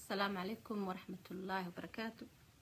asalaamu calaykum waraxmat ullaahi wabarakaatu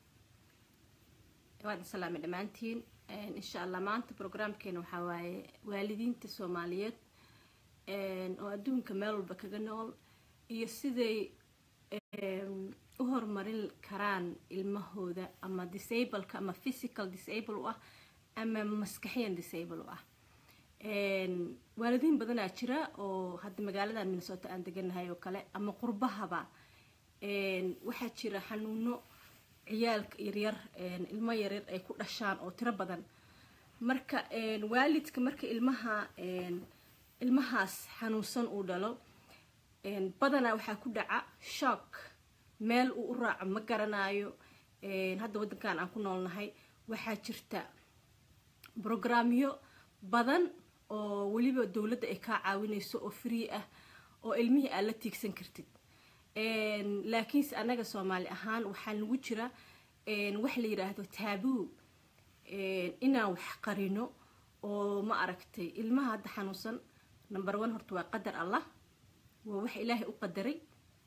waad salaamay dhammaantiin insha allah maanta programkeena waxaa waaye waalidiinta soomaaliyeed oo adduunka meel walba kaga nool iyo siday u horumarin karaan ilmahooda ama disableka ama physical disable u ah ama maskaxiyan disable u ah waalidiin badanaa jira oo hadda magaalada minnesota aan deganahay oo kale ama qurbahaba waxaa jira xanuuno ciyaalka yaryar ilmo yaryar ay ku dhashaan oo tiro badan marka waalidka marka ilmaha ilmahaas xanuunsan uu dhalo badanaa waxaa ku dhaca shock meel uu u raaco ma garanayo hadda waddankan aan ku noolnahay waxaa jirta brograamyo badan oo weliba dowladda ay kaa caawinayso oo free ah oo ilmihii aad la tiigsan kartid laakiinse annaga soomaali ahaan waxaa nagu jira wax la yidhaahdo taabuu inaan wax qarino oo ma aragtay ilmaha hadda xanuunsan number one horta waa qadar allah waa wax ilaahay u qadaray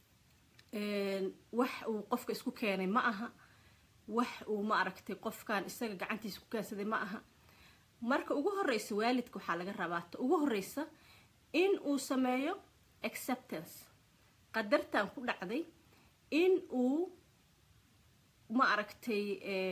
wax uu qofka isku keenay ma aha wax uu ma aragtay qofkan isaga gacantiisa ku keensaday ma aha marka ugu horeysa waalidka waxaa laga rabaa ta ugu horeysa in uu sameeyo acceptance qadartan ku dhacday in uu ma aragtay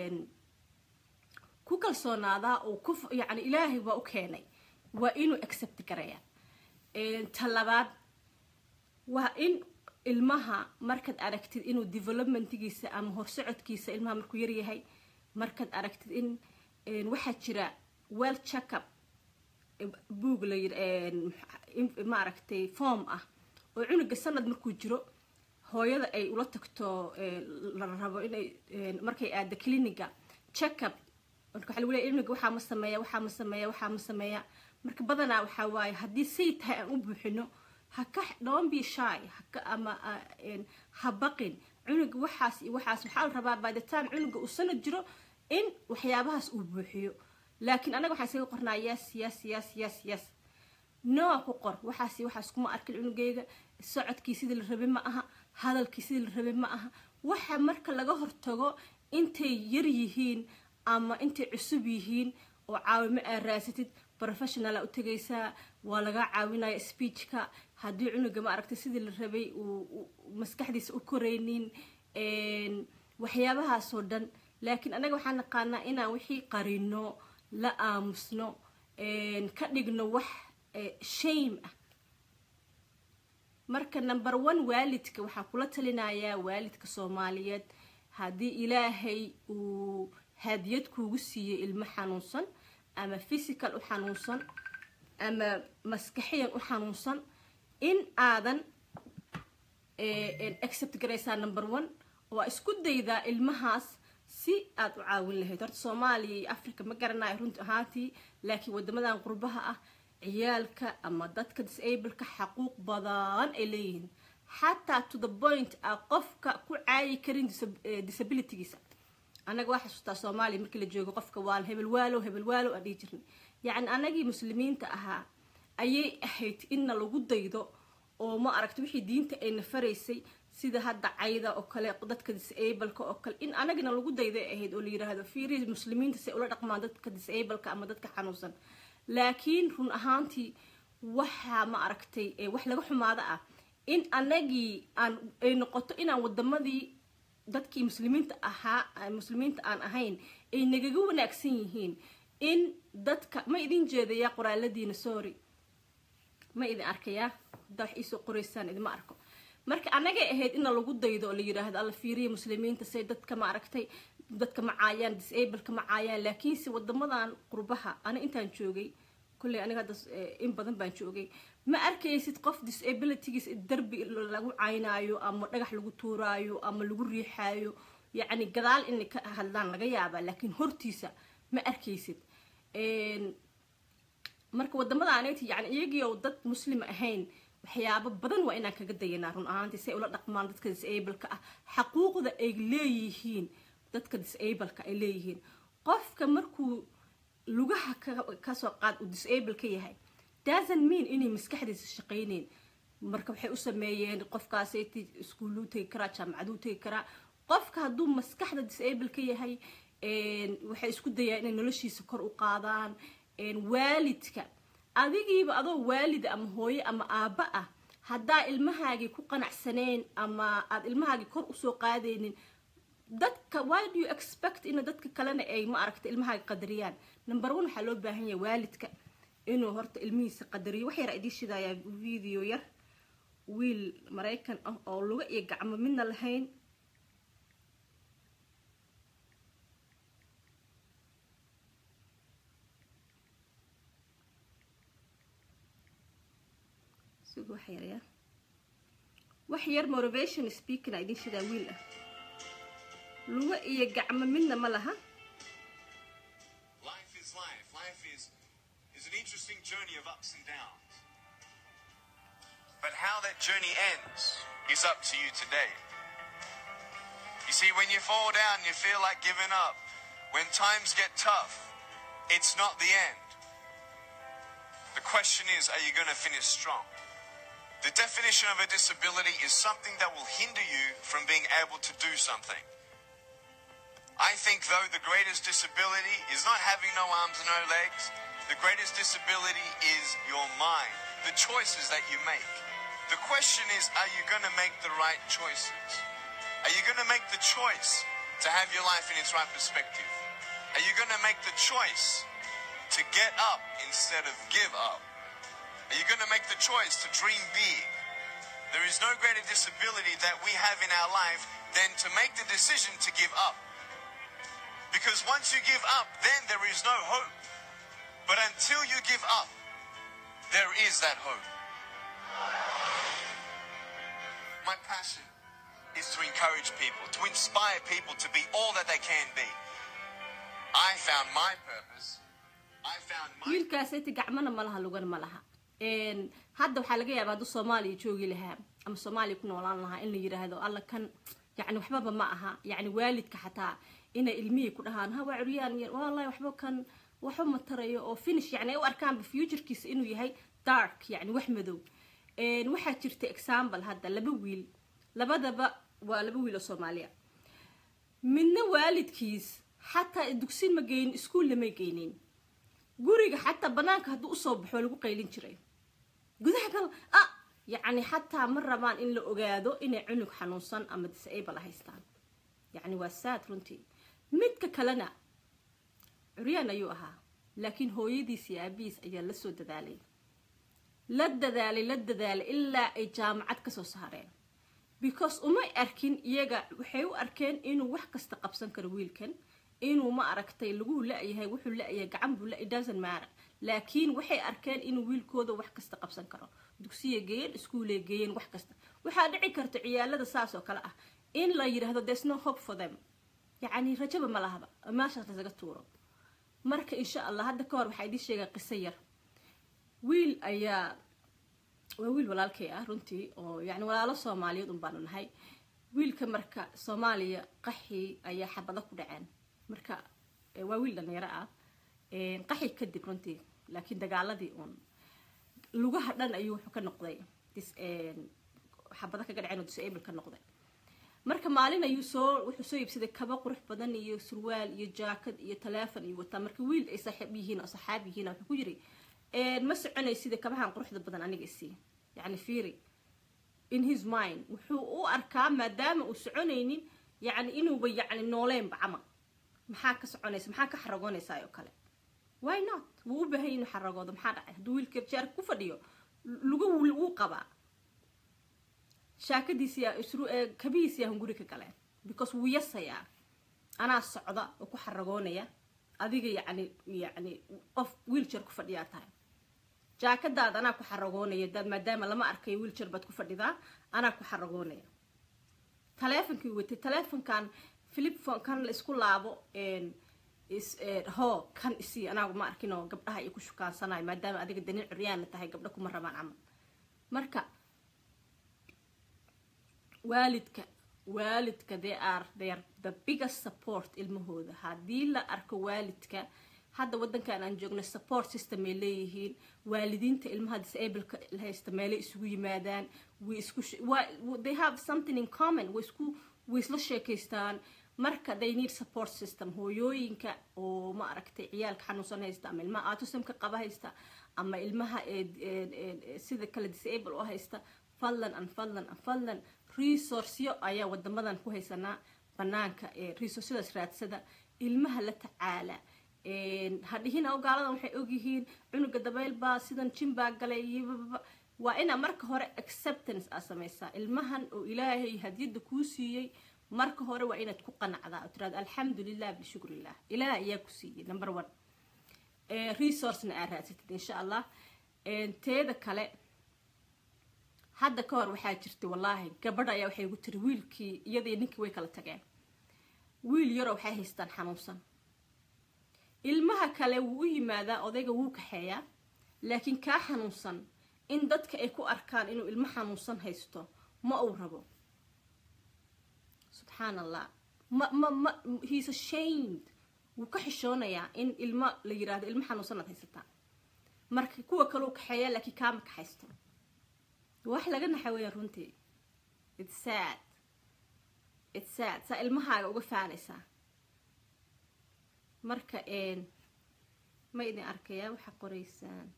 ku kalsoonaadaa oo ku yacni ilaahay waa u keenay waa inuu accept garaya ta labaad waa in ilmaha markaad aragtid inuu developmentgiisa ama horsocodkiisa ilmaha markuu yaryahay markaad aragtid in waxaa jira well checkup buog la ma aragtay form ah oo cunuga sanad markuu jiro hooyada ay ula tagto la rabo inay markay aado cliniga checkup marka waxa lagu leeya cunuga waxaa ma sameeya waxaa ma sameeya waxaa ma sameeya marka badanaa waxaa waaye haddii say tahay aan u buuxino haka don't be shy haka ama ha baqin cunuga waxaas iyo waxaas waxaa la rabaa by the time cunuga uu sanad jiro in waxyaabahaas uu buuxiyo laakiin anaga waxaan isaga qornaa yes yes yes yes yes noa ku qor waxaas waxaas kuma arkin cunugeyga socodkii sidii la rabay ma aha hadalkii sidii la rabay ma aha waxa marka laga hortago intay yar yihiin ama intay cusub yihiin oo caawimo aad raasatid professionala u tegaysaa waa laga caawinaya speechka haddii cunuga ma aragtay sidii la rabay uu maskaxdiisa u koraynin waxyaabahaasoo dhan laakiin anaga waxaan naqaanaa inaan wixii qarino la aamusno ka dhigno wax shame ah marka number one waalidka waxaa kula talinayaa waalidka soomaaliyeed haddii ilaahay uu hadiyad kuugu siiyey ilmo xanuunsan ama physical u xanuunsan ama maskaxiyan u xanuunsan in aadan accept garaysaa number one waa isku daydaa ilmahaas si aad u caawin lahayd horta soomaaliya iyo africa ma garanayo runti ahaantii laakiin wadamadan qurbaha ah ciyaalka ama dadka disableka xaquuq badan ay leeyihiin xataa to the point a qofka ku caayi karin disabilitygiisa annaga waa xasuustaa soomaaliya markii la joogo qofka waa hebel waalow hebel waalow aan dhihi jirnay yacni anagii muslimiinta ahaa ayay ahayd inna lagu daydo oo ma aragta wixii diinta ayna faraysay sida hadda cayda oo kale dadka disableka oo kale in anagana lagu dayday ahayd oo la yiraahdo fiiri muslimiinta si ula dhaqmaan dadka disableka ama dadka xanuunsan laakiin run ahaantii waxaa ma aragtay wax laga xumaado ah in anagii aan ay noqoto inaan wadamadii dadkii muslimiinta ahaa muslimiinta aan ahayn ay nagaga wanaagsan yihiin in dadka ma idin jeedaya qoraaladiina sorry ma idin arkayaa haddaa wax iisoo qoraysaan idima arko marka anagay ahayd ina lagu daydo oo la yiraahdo alla fiiriya muslimiinta say dadka ma aragtay dadka ma caayaan disableka ma caayaan laakiinse wadamadan qurbaha ani intaan joogay kulley aniga hadda in badan baan joogay ma arkaysid qof disabilitygiis darbi lagu caynaayo ama dhagax lagu tuuraayo ama lagu riixaayo yacni gadaal inay ka hadlaan laga yaabaa laakiin hortiisa ma arkaysid marka wadamada anati yani iyagii oo dad muslim ahayn waxyaabo badan waa inaan kaga dayanaa run ahaantii si ay ula dhaqmaan dadka disableka ah xaquuqda ay leeyihiin dadka disableka ay leeyihiin qofka markuu lugaha kasoo qaad uu disable ka yahay doesn't mean inay maskaxdiisa shaqayneyn marka waxay u sameeyeen qofkaasati iskuulluu tegi karaa jaamacaduu tegi karaa qofka hadduu maskaxda disable ka yahay waxay isku dayaan inay noloshiisa kor u qaadaan waalidka adigiiba adoo waalida ama hooye ama aabba ah haddaa ilmahaagii ku qanacsaneen ama aad ilmahaagii kor usoo qaadaynin dadka why do you expect in dadka kalena ay ma aragta ilmahaaga qadariyaan number one waxaa loo baahan yahay waalidka inuu horta ilmihiisa qadariyo wax yar idii shidayaa video yar wiil maraykan ah oo luga iyo gacmo midna lahayn sugu wax yar ya wax yar motivation speaking a idin shidaa wiil ah luga iyo gacmo midna ma laha Life is life. Life is, is an interesting journey of ups and downs. But how that journey ends is up to you today. You see, when you fall down, you feel like giving up. When times get tough, it's not the end. The question is, are you going to finish strong? The definition of a disability is something that will hinder you from being able to do something. I think, though, the greatest disability is not having no arms and no legs. The greatest disability is your mind, the choices that you make. The question is, are you going to make the right choices? Are you going to make the choice to have your life in its right perspective? Are you going to make the choice to get up instead of give up? Are you going to make the choice to dream big? There is no greater disability that we have in our life than to make the decision to give up. Because once you give up, then there is no hope. But until you give up, there is that hope. My passion is to encourage people, to inspire people to be all that they can be. I found my purpose. I found my wiilkaasati gacmana ma laha lugana ma laha hadda waxaa laga yaabaa hadduu soomaaliya joogi lahaa ama soomaaliya ku noolaan lahaa in la yidhaahdo alla kan yani waxbaba ma aha yani waalidka xataa inay ilmihii ku dhahaan ha waa curyaan yar wallahi waxba kan waxba ma tarayo oo finish yani ay u arkaanba futurekiisa inuu yahay dark yani wax madow waxaa jirta example hadda laba wiil labadaba waa laba wiil oo soomaaliya midna waalidkiis xataa dugsin ma geynin iskuol lama geynin guriga xataa banaanka hadduu usoo baxo lagu qaylin jiray gudaha gal ah yacni xataa ma rabaan in la ogaado inay cunug xanuunsan ama disable haystaan yacni waa saad runtii midka kalena curyaan ayuu ahaa laakiin hooyadiis iyo aabihiis ayaa la soo dadaalay la dadaalay la dadaalay ilaa ay jaamacad kasoo saareen because umay arkin iyaga waxay u arkeen inuu wax kasta qabsan karo wiilkan inuu ma aragtay lagu la-yahay wuxuu la-yahay gacan buu la doesn't matter laakiin waxay arkeen inuu wiilkooda wax kasta qabsan karo dugsiya geeyeen iskuulay geeyeen wax kasta waxaa dhici karta ciyaalada saas oo kale ah in la yidhaahdo there's no hope for them yacni rajaba ma lahaba meeshaas lasaga tuuro marka insha allah hadda ka hor waxaa idii sheegaa qiso yar wiil ayaa waa wiil walaalkay ah runtii oo yani walaalo soomaaliyeed un baanu nahay wiilka marka soomaaliya qaxii ayaa xabado ku dhaceen marka waa wiil dhalinyaro ah qaxi kadib runtii laakiin dagaaladii uun lugaha dhan ayuu wuxuu ka noqday xabado kaga dhaceen oo disable ka noqday marka maalin ayuu soo wuxuu soo iibsaday kaba qurux badan iyo surwaal iyo jaakad iyo taleefon iyo wataa marka wiil ay saaxiib yihiin oo saxaab yihiin wuxuu ku yiri ma soconay sida kabahan quruxda badan aniga isii yani fiiri in his mind wuxuu u arkaa maadaama uu soconaynin yani inuuba yani nooleenba camal maxaa ka soconaysa maxaa ka xaragoonaysaa oo kale why not wuu u baahan inuu xaragoodo maxaa dhacay hadduu wiilka jaarka ku fadhiyo luga wuu qabaa shaakadiisi kabihiisi yahan guri ka galeen because wuu yasayaa anaa socda oo ku xaragoonaya adiga yani yani qof wiiljar ku fadhiyaa tahay jaakadaada anaa ku xaragoonaya daad maadaama lama arkayo wiiljar baad ku fadhidaa anaa ku xaragoonaya taleefonkii watay taleefonkan philipphone kan la isku laabo ho kan isii anaagu ma arkin oo gabdhaha ay ku shukaansanayo maadaama adiga daniil curyaana tahay gabdha kuma rabaan camal marka waalidka waalidka they are they are the biggest support ilmahooda haddii la arko waalidka hadda wadankan aan joogno support system ay leeyihiin waalidiinta ilmaha disableka haysta meelay isugu yimaadaan way isku they have something in common way isku way isla sheekaystaan marka they need support system hooyooyinka oo ma aragtay ciyaalka xanuunsan haysta ama ilmaha autismka qaba haysta ama ilmaha sida kale disable oo haysta fadlan an fadlan an fadlan resourceyo ayaa wadamadan ku haysanaa banaanka resourceyadaas raadsada ilmaha la tacaala hadhihina ogaaladan waxay ogyihiin cunuga dabayl baa sidan jin baa galay iyo waa inaa marka hore acceptance aa samaysaa ilmahan oo ilaahay hadiyada kuu siiyey marka hore waa inaad ku qanacdaa oo tiraada alxamdulilah bishukrillah ilaah ayaa ku siiyey number one resourcena aa raadsatid insha allah teeda kale hadda ka hor waxaa jirtay wallaahi gabadha ayaa waxay igu tiri wiilkii iyadii ninkii way kala tageen wiil yaroo waxay haystaan xanuunsan ilmaha kale wuu u yimaadaa odayga wuu kaxeeyaa laakiin kaa xanuunsan in dadka ay ku arkaan inuu ilmo xanuunsan haysto ma uu rabo subxaan allah ma ma ma he's ashamed wuu ka xishoonayaa in ilmo la yiraahdo ilmo xanuunsan aad haysataa marka kuwa kale uu kaxeeyaa laakiin kaama kaxaysto wax laga naxa weeyaan runtii it's sad it's sad saa ilmahaaga uga faanaysaa marka ma idin arkayaa waxaa qoraysaan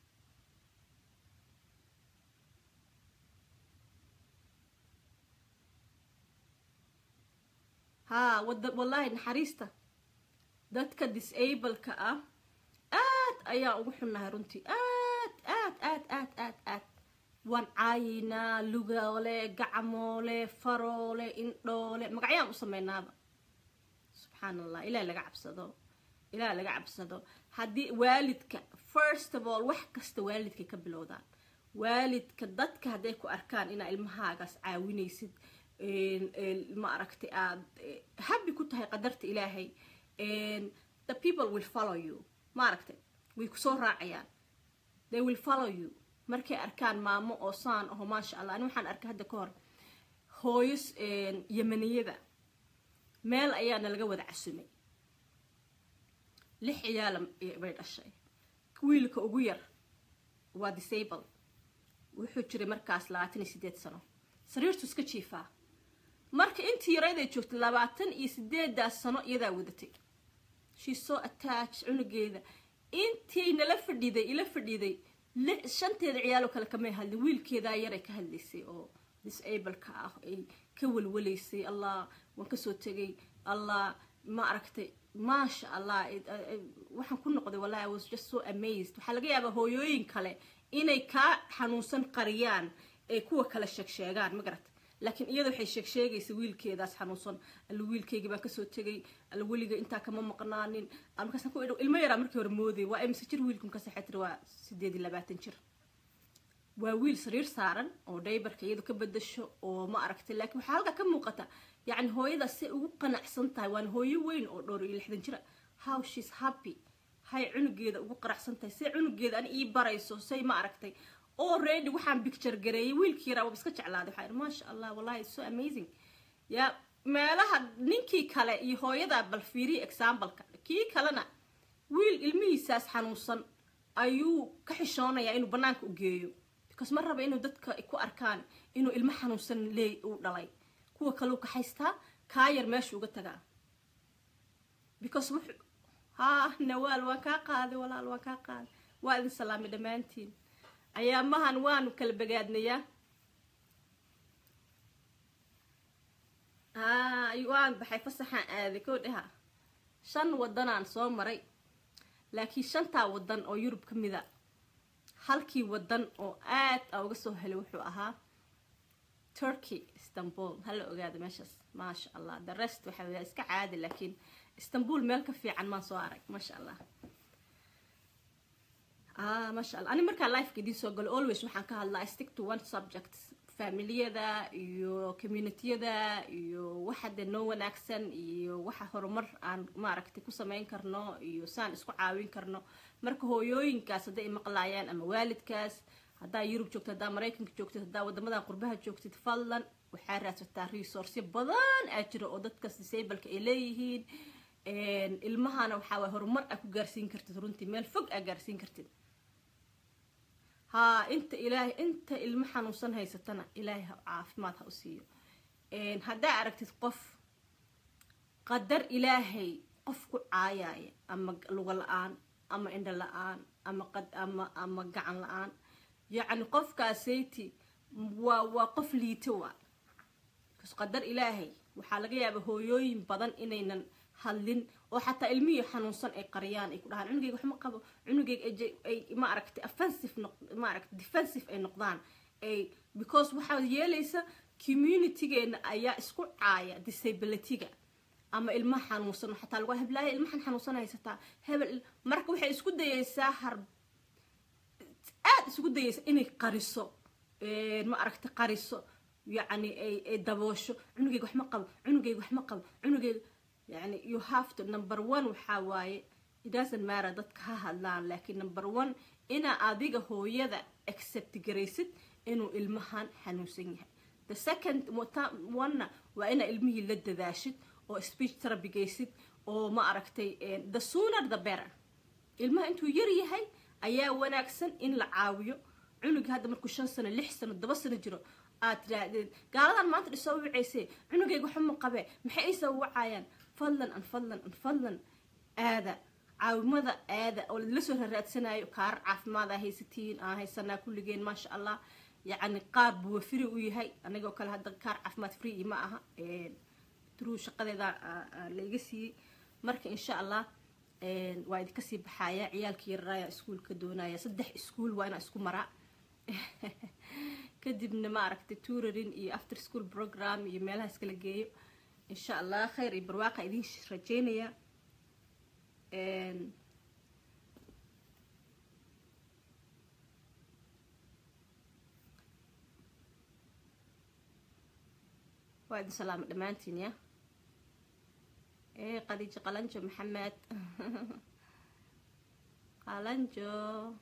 haa wada wallaahi naxariista dadka disableka ah aad ayaa ugu xunnahay runtii aad aad aad aad aad aad waan caayinaa lugoole gacmoole faroole indhoole magacyaan u sameynaaba subxaan allah ilaah laga cabsado ilaah laga cabsado haddii waalidka first of all wax kasta waalidkay ka bilowdaan waalidka dadka hadday ku arkaan inaa ilmahaagaas caawinaysid ma aragtay aad habi ku tahay qadarta ilaahay the people will follow you ma aragtay way kusoo raacayaan they will follow you markay arkaan maamo oo saan aho maasha allah ani waxaan arkay hadda ka hor hooyos yemaniyada meel ayaana laga wada casumay lix ciyaala bay dhashay wiilka ugu yar waa disable wuxuu jiray markaas labaatan iyo sideed sano sariirtu iska jiifaa marka intii yarayday joogtay labaatan iyo sideedaas sano iyadaa wadatay she so attach cunugeeda intii nala fadhiday ila fadhiday shanteeda ciyaaloo kale kamay hadlin wiilkeedaa yaray ka hadlaysay oo disableka ah ay ka walwalaysay allah waan kasoo tegay allah ma aragtay maasha allah waxaan ku noqday wallahi i was just so amazed waxaa laga yaabaa hooyooyin kale inay kaa xanuunsan qariyaan ay kuwa kale sheeg sheegaan ma garat laakiin iyada waxay sheeg sheegaysa wiilkeedaas xanuunsan alla wiilkeygi baan kasoo tegay alla weliga intaa kama maqnaanin markaasaan ku idho ilmo yaraa markii hore mooday waa imise jir wiilku markaas waxay tiri waa sideed iyo labaatan jir waa wiil sariir saaran oo dhaybarka iyadu ka bedasho oo ma aragtay laakiin waxaa halkaa ka muuqata yacni hooyadaas say ugu qanacsan tahay waana hooyo weyn oo dhowr iyo lixdan jira how she's happy hay cunugeeda ugu qaracsan tahay say cunugeeda ani ii barayso say ma aragtay already waxaan picture gareeyay wiilkii yaraa waaba iska jeclaaday waxaa maasha allah wallahi so amazing ya meelaha ninkii kale iyo hooyadaa bal fiiriya exampleka kii kalena wiil ilmihiisaas xanuunsan ayuu ka xishoonayaa inuu banaanka u geeyo because ma raba inuu dadka ku arkaan inuu ilmo xanuunsan leey uu dhalay kuwa kaleu ka haystaa kaa yar meesha uga tagaa because wuxuu haa nawaal waan kaa qaaday walaal waan kaa qaaday waa idin salaamay dhammaantiin ayaamahan waanu kala bagaadnayaa haa waan baxay fasaxaan aaday koo dhaha shan wadanaan soo maray laakiin shantaa wadan oo yurub ka mida halkii wadan oo aad a uga soo helay wuxuu ahaa turkey istanbul hala ogaada meeshaas maasha allah the rest waxa weya iska caadi laakiin istanbul meel ka fiican maan soo arag maasha allah ah maasha allah ani markaa lifeka idiin soo galo always waxaan ka hadlaa stick to one subject familiyada iyo communitiyada iyo waxa dee noo wanaagsan iyo waxa horumar aan maaragtay ku sameyn karno iyo saan isku caawin karno marka hooyooyinkaas hadday maqlaayaan ama waalidkaas haddaa yurub joogtid haddaa maraykanka joogtid haddaa wadamadan qurbaha joogtid fadlan waxaa raadsataa resource badan aa jira oo dadkaas disableka ay leeyihiin ilmahana waxaa waay horumar aa ku gaarsiin kartid runtii meel fog aa gaarsiin kartid haa inta ilaahay inta ilmo xanuunsan haysatana ilaahay ha caafimaad ha u siiyo haddaa aragtid qof qadar ilaahay qof ku caayaya ama luga la-aan ama indho la-aan ama qad ama ama gacan la-aan yacni qofkaasayti waa waa qof liito waa kas qadar ilaahay waxaa laga yaabaa hooyooyin badan inaynan hadlin oo xataa ilmihii xanuunsan ay qariyaan ay ku dhahaan cunugeyga wax ma qabo cunugeyga ay ma aragtay offensive noq ma aragtay defensive ay noqdaan ay because waxaa yeelaysa communitygeena ayaa isku caaya disabilityga ama ilmaha xanuunsan xataa lagu heblaaya ilmahan xanuunsan haysataa hebel marka waxay isku dayaysaa har aada isugu dayaysa inay qariso ma aragtay qariso yacni ay ay daboosho cunugeyga wax ma qabo cunugeyga wax ma qabo cunugeyga yani you have to number one waxaa waaye it doesn't matter dadka ha hadlaan laakiin number one inaa adiga hooyada accept garaysid inuu ilmahan xanuunsan yahay the second one waa inaa ilmihii la dadaashid oo speech therapy gaysid oo ma aragtay the sooner the better ilmaha intuu yar yahay ayaa wanaagsan in la caawiyo cunuga hadda markuu shan sano lix sano toba sano jiro aad tidhaahdeen gaaladan maanta dhisoo wicayse cunugayga waxuma qabee maxay ay soo wacayaan fadlan an fadlan an fadlan aada caawimada aada oo la soo raraadsanayo kaarar caafimaad aa haysatiin aan haysanaa kulligeen maasha allah yacni qaar buu free u yahay anigoo kale hadda kaar caafimaad free ma aha true shaqadeeda laiga siiyey marka insha allah waa idinka sii baxaaya ciyaalkii yararaaya iskuulka doonaya saddex iskuul waa inaa isku maraa kadibna ma aragtay tuurarin iyo after school program iyo meelahaas kala geeyo insha allah khayr iyo barwaaqa idin rajeynaya waa idin salaamo dhammaantiin ya ee qadiijo qalanjo maxamed qalanjo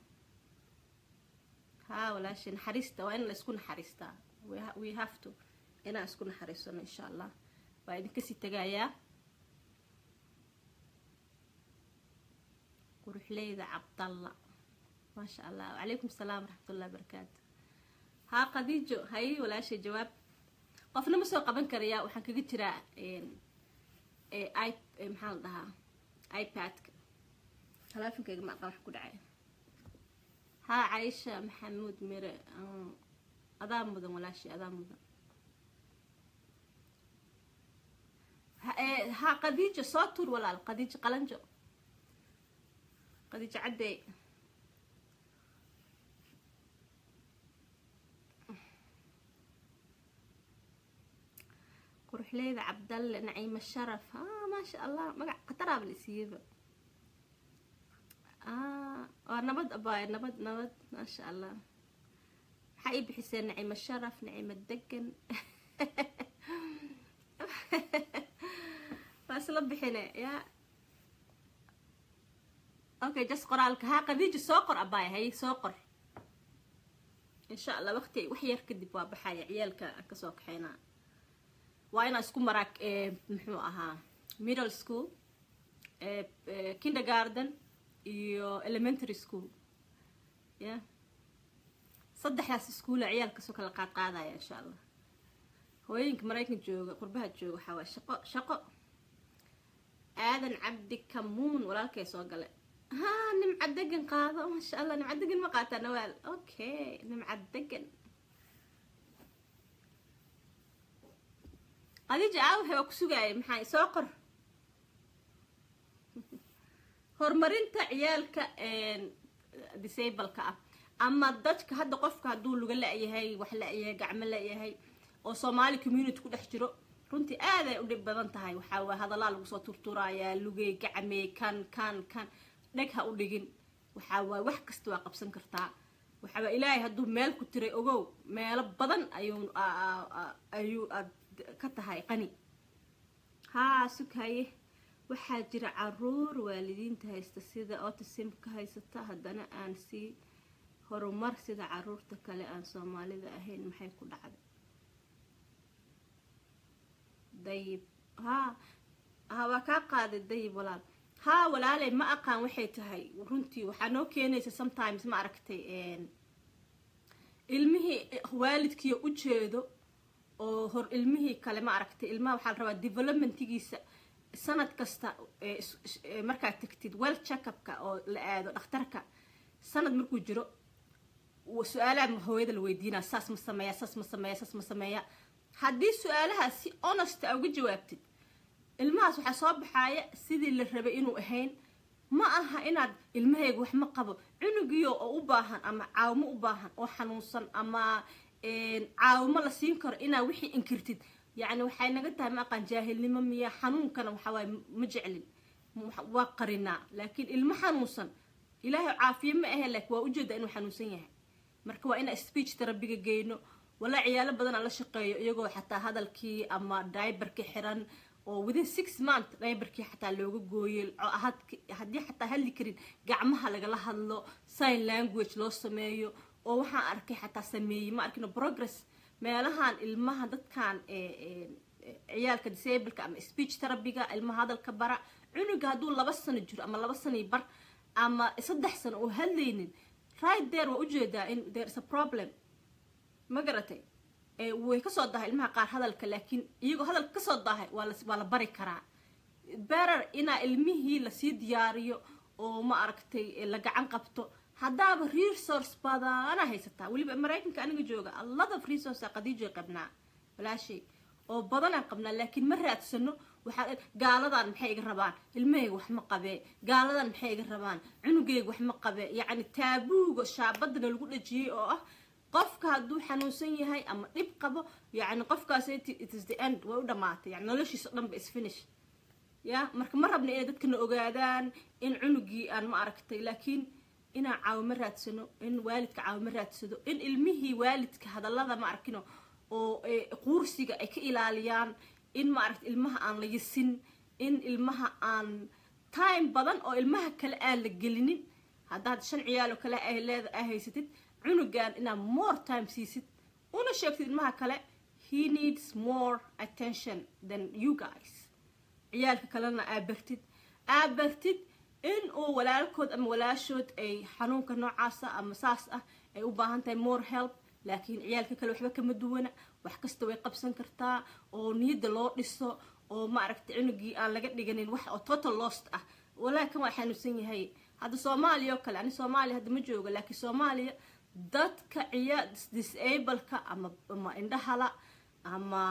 haa walaashay naxariista waa in la isku naxariistaa we have to inaan isku naxariisano insha allah waa idinkasii tagayaa quruxleyda cabdalla maasha allah wacalaykum salaam waraxmatullahi barakaatu haa qadiijo hay walaashay jawaab qofna ma soo qaban karaya waxaan kaga jiraa maxaa la dhahaa ipadka talaafonkeyga ma aqaan wax ku dhacay haa caisha maxamuud mire adaa mudan walaashay adaa mudan haa qadiijo soo tuur walaal qadiijo qalanjo qadiijo caddey quruxleyda cabdalle naciimo sharaf ah maasha allah magac qataraaba la siiyeyba waa nabad abaay nabad nabad maasha allah maxaa ii bixiseen naciimo sharaf naciimo degan waa isla bixine ya okay jas qoraalka haa qadiijo soo qor abaay hay soo qor insha allah waqti wax yar kadib waa baxaya ciyaalka aan kasoo kaxeynaa waa inaa isku maraa muxuu ahaa middle school kindergarden iyo elementary school ya saddexdaas iskuula ciyaal kasoo kala qaad qaadaya insha allah hooyooyinka maraykan jooga qurbaha jooga waxaa waay shaqo shaqo aadan cabdi kamuun walaalkay soo gale ha nimca degan qaado maasha allah nimca degan ma qaataa nawaal okay nimca degan qadiija aawaxe waa ku sugaayay maxaa soo qor horumarinta ciyaalka disableka ah ama dadka hadda qofka hadduu luga la-yahay wax la-yahay gacmo la-yahay oo soomaali community ku dhex jiro runtii aaday u dhib badan tahay waxaa waay hadallaa lagu soo turturayaa lugey gacmey kan kan kan dheg ha u dhigin waxaa waay wax kasta waa qabsan kartaa waxaa waay ilaahay hadduu meel ku tiray ogow meelo badan ayuu ayuu aad ka tahay qani haa sukaye waxaa jira caruur waalidiinta haysta sida otisimka haysata haddana aan sii horumar sida caruurta kale aan soomaalida ahayn maxay ku dhacday dayib haa ha waa kaa qaaday dayib walaal haa walaaley ma aqaan waxay tahay runtii waxaa noo keenaysa sometimes ma aragtay ilmihii waalidkiiyo ujeedo oo hor ilmihii kale ma aragtay ilmaha waxaa la rabaa developmentigiisa sanad kasta markaad tagtid well checkupka oo la aado dhakhtarka sanad markuu jiro su-aalaha hooyada la weydiinaa saas ma sameeya saas ma sameeya saas ma sameeya haddii su-aalahaas si honest a uga jawaabtid ilmahaas waxaa soo baxaaya sidii la rabay inuu ahayn ma aha inaad ilmahayga wax ma qabo cunugiyo oo u baahan ama caawimo u baahan oo xanuunsan ama caawimo la siin karo inaa wixii inkirtid yacni waxay naga tahay ma aqaan jaahilnimo miya xanuunkana waxawaaye ma jeclin waa qarinaa laakiin ilmo xanuunsan ilaahay caafiye ma ahe laakiin waa ujeedaa inuu xanuunsan yahay marka waa inaa speech terabiga geyno walaa ciyaalo badan aan la shaqeeyo iyagoo xataa hadalkii ama diberkii xiran oo within six month diberkii xataa looga gooyey haddii xataa hadli karin gacmaha lagala hadlo sign language loo sameeyo oo waxaan arkay xataa sameeyey ma arkino progress meelahan ilmaha dadkan ciyaalka disableka ama speech terabiga ilmaha hadalka bara cunuga hadduu laba sano jiro ama laba sano bar ama saddex sano oo hadlaynin right there waa ujeedaa in there is a problem ma garatay way kasoo dahay ilmaha qaar hadalka laakiin iyagoo hadalka kasoo dahay waa la bari karaa berer inaa ilmihii lasii diyaariyo oo ma aragtay la gacan qabto haddaaba resource badana haysataa weliba maraykanka aniga jooga a lot of resource qadiijoy qabnaa walaashay oo badanaan qabnaa laakiin ma raadsano waxaa gaaladan maxay iga rabaan ilmahayga wax ma qabee gaaladan maxay iga rabaan cunugayga wax ma qabee yacni taabuuga shaabadana lagu dhajiyey oo ah qofka hadduu xanuunsan yahay ama dhib qabo yacni qofkaas it is the end way u dhamaatay yani noloshiisa o dhan ba isfinish ya marka ma rabna inay dadkana ogaadaan in cunugii aan ma aragtay laakiin inaan caawimo raadsano in waalidka caawimo raadsado in ilmihii waalidka hadallada ma arkino oo quursiga ay ka ilaaliyaan in ma aragta ilmaha aan la yisin in ilmaha aan time badan oo ilmaha kale aan la gelinin haddaad shan ciyaal oo kale ay leeda a haysatid cunugan inaad more time siisid una sheegtid ilmaha kale he needs more attention than you guys ciyaalka kalena aa bartid aa bartid in uu walaalkood ama walaashood ay xanuunka noocaasa ama saas ah ay u baahan tahay more help laakiin ciyaalka kale waxba kama duwana wax kasta way qabsan kartaa oo niyadda loo dhiso oo ma aragtay cunugii aan laga dhiganin wax oo total lost ah walaakan waa xanuunsan yahay hadda soomaaliya oo kale ani soomaaliya hadda ma jooga laakiin soomaaliya dadka ciyaa disableka ama ama indhahala ama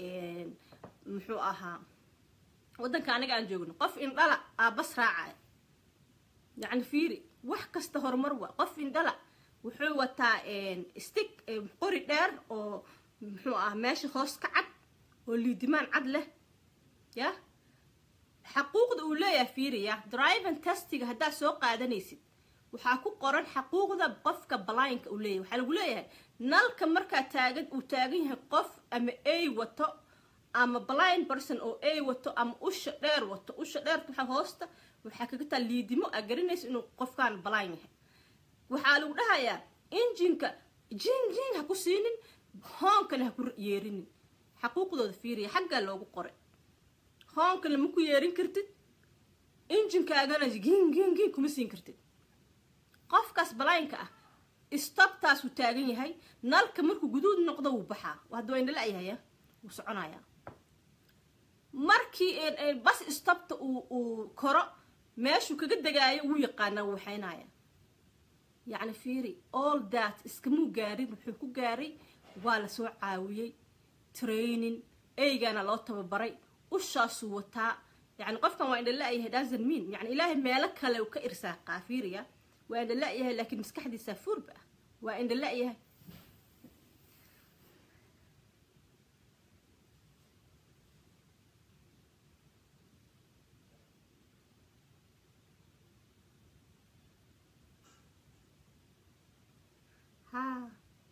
muxuu ahaa waddanka aniga aan joogno qof indhala aa bas raacaya yacni fiiri wax kasta horumar waa qof indhala wuxuu wataa stick qori dheer oo muxuu ah meesha hoos ka cad oo liidimaan cad leh ya xaquuqda uu leeyahay fiiriya driven testiga haddaad soo qaadanaysid waxaa ku qoran xaquuqda qofka balaynka uu leeyahay waxaa lagu leeyahay nalka markaa taagan uu taagan yahay qof ama a wato ama blind person oo a wato ama usha dheer wato usha dheerta waxaa hoosta waxaa kaga taa liidimo aa garanaysa inuu qofkaan balaan yahay waxaa lagu dhahayaa injinka jin jin ha ku siinin hoonkana ha ku yeerinin xaquuqdooda fiiriya xaggaa loogu qoray hoonkana ma ku yeerin kartid injinkaagana gin gin gin kuma siin kartid qofkaas balaynka ah stobtaasuu taagan yahay nalka markuu guduud noqdo wuu baxaa hadda waa indhala-yahaya wuu soconayaa markii bas stobta uu koro meeshuu kaga degaayo wuu yaqaanaa wuu waxaynaya yacni fiiri all that iskamuu gaarin wuxuu ku gaaray waa lasoo caawiyey training eygaana loo tababaray ushaasuu wataa yani qofkan waa indhala-yahay dasan mean yani ilaahay meelo kale uu ka irsaaqaa fiiriya waa indhala-yahay laakiin maskaxdiisaa fuurba ah waa indhala-yahay ha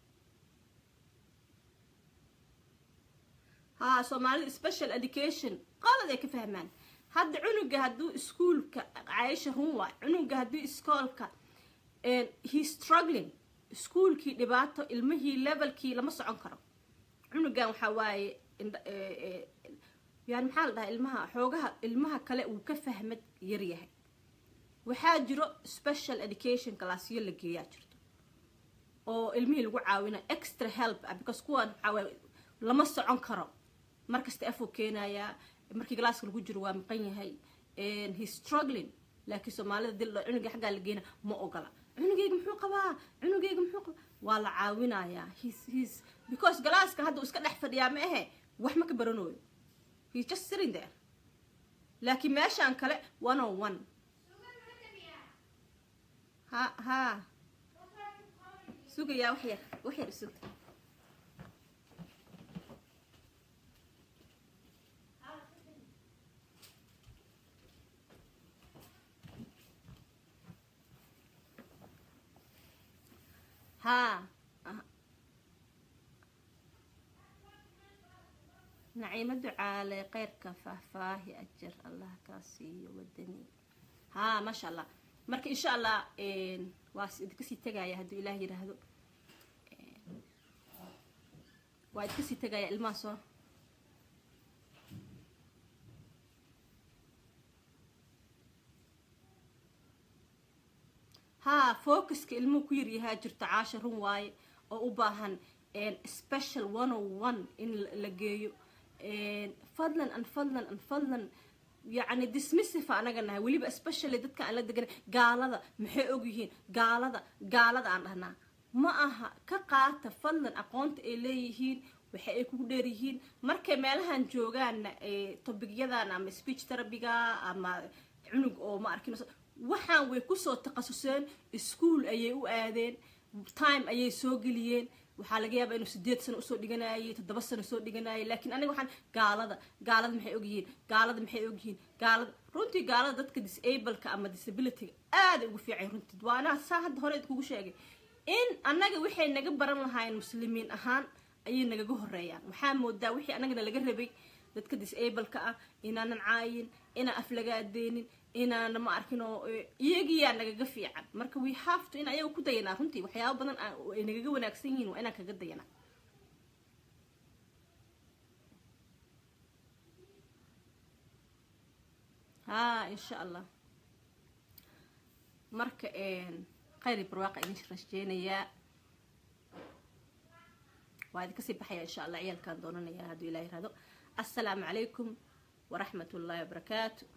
ha soomaalida special education qalad ay ka fahmaan hadda cunuga hadduu iskuolka caayisha run waay cunuga hadduu iskoolka he struggling iskuolkii dhibaato ilmihii levelkii lama socon karo cunugan waxaa waaye yani maxaa la dhahaa ilmaha xoogaha ilmaha kale uu ka fahmad yaryahay waxaa jiro special education classyo la geeyaa jirto oo ilmihii lagu caawina extra help ah because kuwan waxaa lama socon karo markasta afuu keenayaa markii galaaska lagu jiro waa maqan yahay he struggling laakiin soomaalida dil cunuga xaggaa la geena ma ogola cunugeyga muxuu qabaa cunugeyga muxuu qabaa waa la caawinayaa his his because galaaska hadda uu iska dhex fadhiyaa ma ahe wax ma ka baranooyo he's just sitting there laakiin meeshaan kale one on one ha ha sugayaa wax yar wax yar sug ها نعيمة دعالة قيرك فهفاهي أجر الله كاسي ودني ها ما شاء الله marka insha allah waa idkasii tegaya hadduu ilaah yidhaahdo waa idkasii tegaya ilmaha soo ها focuska ilmuhu ku yaryahaa jirto caasha run waaye oo u baahan special one o one in la geeyo fadlan an fadlan an fadlan yacni dismissive anaga nahay weliba especially dadka aan la degan gaalada maxay ogyihiin gaalada gaalada aan dhahnaa ma aha ka qaata fadlan aqoonta ay leeyihiin waxa ay kugu dheeryihiin markay meelahan joogaanna tobigyadan ama speech terabiga ama cunug oo ma arkin waxaan way kusoo takhasuseen ischool ayay u aadeen time ayay soo geliyeen waxaa laga yaabaa inuu sideed sano usoo dhiganayay toddoba sano soo dhiganayay laakiin aniga waxaan gaalada gaalada maxay ogyihiin gaalada maxay ogyihiin gaalada runtii gaalada dadka disableka ama disabilityga aaday ugu fiican runtii waa anaa saa hadda hore idkugu sheegay in annaga waxay naga baran lahaayeen muslimiin ahaan ayay nagaga horeeyaan waxaa moodaa wixii annagana laga rabay dadka disableka ah inaanan caayin inaan aflagaadeenin inaana ma arkin oo iyagiyaa nagaga fiican marka we have to in ayaga ku dayanaa runtii waxyaaba badan ay nagaga wanaagsan yihiin waa inaan kaga dayanaa ha insha allah marka khayri barwaaqa idin rajeynayaa waa idin kasii baxaya insha allah ciyaalkaan doonanayaa hadduu ilah yirahdo assalaamu calaykum waraxmat ullahi wabarakaatu